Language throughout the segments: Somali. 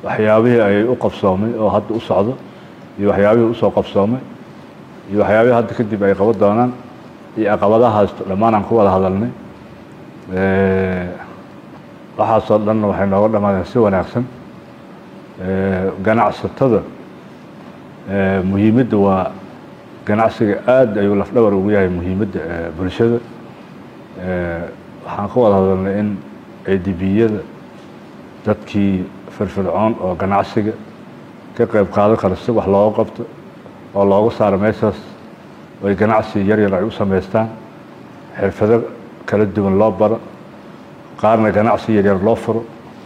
waxyaabihii ay u qabsoomay oo hadda u socdo iyo waxyaabihii usoo qabsoomay iyo waxyaabihii hadda kadib ay qaban doonaan iyo caqabadahaas dhammaan aan ku wada hadalnay waxaasoo dhanna waxay nooga dhammaadeen si wanaagsan ganacsatada muhiimadda waa ganacsiga aad ayuu lafdhabar ugu yahay muhiimadda bulshada waxaan ka wada hadalnay in adbiyada dadkii firfircoon oo ganacsiga ka qayb qaadan kara si wax looga qabto oo looga saaro meeshaas oy ganacsi yar yar ay u samaystaan xirfado kala duwan loo baro qaarna ganacsi yaryar loo furo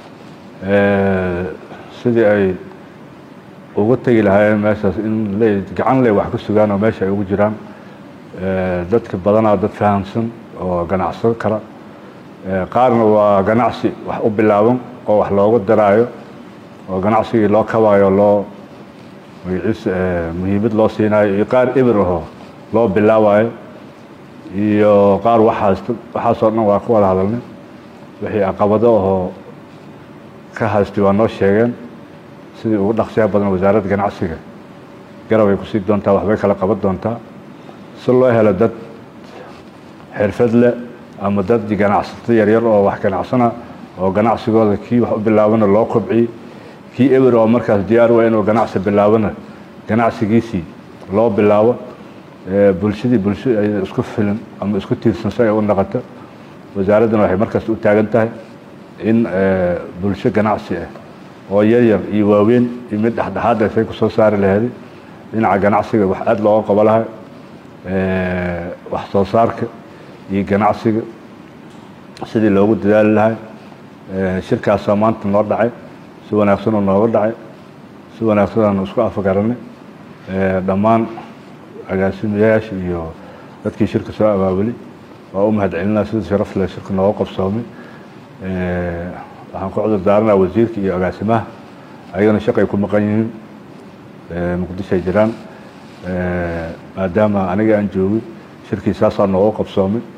sidii ay uga tegi lahaayeen meeshaas in le gacan le wax ka sugaan oo meesha ay ugu jiraan dadka badanaa dad fahamsan oo ganacsan kara qaarna waa ganacsi wax u bilaaban oo wax looga daraayo oo ganacsigii loo kabaayo loo magaciis muhiimad loo siinayo iyo qaar ibir ahoo loo bilaabayo iyo qaar waxaas waxaasoo dhan waa ka wada hadalnay wixii caqabado ahoo ka haystay waa noo sheegeen sidii ugu dhaqsiyaha badan wasaaradda ganacsiga garab ay kusii doontaa waxbay kala qaban doontaa si loo helo dad xirfad leh ama dad ganacsato yaryar oo wax ganacsana oo ganacsigooda kii wax u bilaabana loo kobciyey kii ewer oo markaas diyaar waa inuu ganacsi bilaabana ganacsigiisii loo bilaabo bulshadii bulsho ay isku filan ama isku tiirsan si ay u noqoto wasaaraddana waxay markaas u taagan tahay in bulsho ganacsi ah oo yaryar iyo waaweyn iyo mid dhexdhexaad ay say ku soo saari laheeday dhinaca ganacsiga wax aada looga qabo lahay wax soo saarka iyo ganacsiga sidii loogu dadaali lahay shirkaasoo maanta noo dhacay si wanaagsanoo nooga dhacay si wanaagsanaan isku afagaranay dhammaan agaasimayaasha iyo dadkii shirka soo abaabulay waa u mahad celinaa sida sharaf leh shirka nooga qabsoomay waxaan ku cudur daaranaa wasiirka iyo agaasimaha ayagana shaqay ku maqan yihiin muqdisho ay jiraan maadaama aniga aan joogay shirkii saasaa nooga qabsoomay